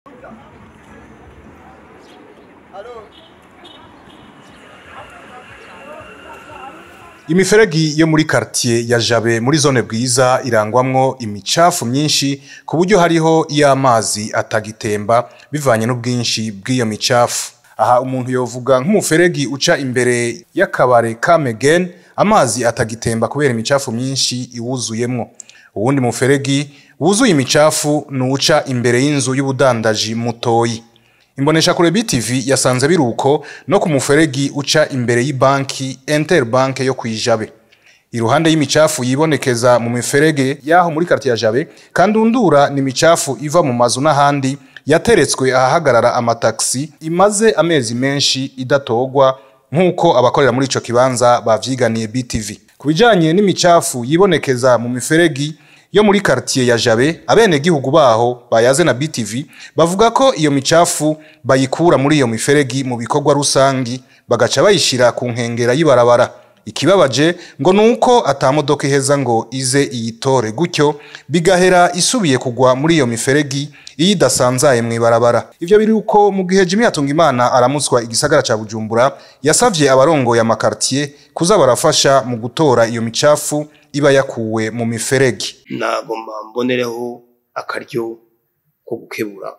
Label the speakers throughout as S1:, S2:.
S1: Imiferegi yo muri quartier ya Jabe muri zone bwiza irangwamwo imicafu myinshi ku buryo hariho iyo amazi atagitemba bivanye n'ubwinshi bw'iyo micafu. Aha umuntu yovuga nk'umuferegi uca imbere y'akabare ka Megen amazi atagitemba kubera imicafu myinshi iwuzuyemwo. Uwundi muferegi wuzuye imicafu nuca imbere y'inzu y'ubudandaji mutoyi. Imbonesha kure BTV yasanze biruko no ku muferegi uca imbere y'ibanki Interbank yo kwijabe. Iruhande y'imicafu yibonekeza mu miferege yaho muri quartier ya Jabe kandundura ni imicafu iva mu mazu n'ahandi yateretswe ahahagarara amataxi imaze amezi menshi idatogwa nk'uko abakorera muri ico kibanza bavyiganiye BTV. Ku bijanye n'imicafu yibonekeza mu miferegi yo muri quartier ya Jabe abene gihugu baho bayaze na BTV bavuga ko iyo micafu bayikura muri iyo miferegi mu bikorwa rusangi bagaca bayishira ku nkengera y'ibarabara ikibabaje ngo nuko atamodoka iheza ngo ize iyitore gutyo bigahera isubiye kugwa muri iyo miferegi iyo idasanzaye mw'ibarabara ivyo biri uko mu gihe Jimmy Hatungimana aramutswa igisagara ca Bujumbura yasavye abarongoye amakartier kuza barafasha mu gutora iyo micafu iba yakuwe mu miferegi
S2: nagomba mbonereho akaryo ko gukebura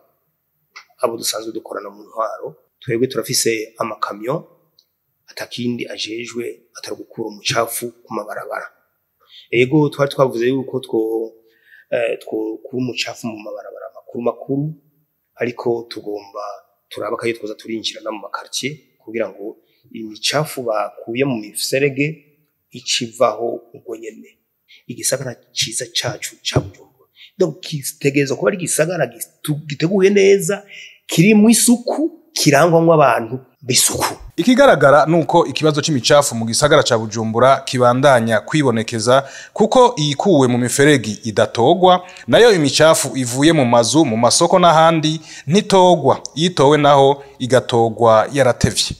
S2: abo dusanzwe dukorana mu ntwaro twebwe turafise amakamyo atakindi ajejwe atari gukura umucafu ku mabarabara ego twari twavuze yuko two eh, twokura umucafu mu mabarabara makuru makuru ariko tugomba turaba akayo twoza turinjira no mu makartier kugira ngo imicafu bakuye mu miferege icivaho ubwo nyene igisagara ciza cacu ca Bujumbura donc kitegerezwa kuba ari igisagara gitu- giteguye neza kirimwo isuku kirangwamwo abantu b'isuku
S1: Ikigaragara nuko ikibazo c'imicafu mu gisagara ca Bujumbura kibandanya kwibonekeza kuko iyikuwe mu miferegi idatogwa nayo imicafu ivuye mu mazu mu masoko n'ahandi ntitogwa iyitowe naho igatogwa yaratevye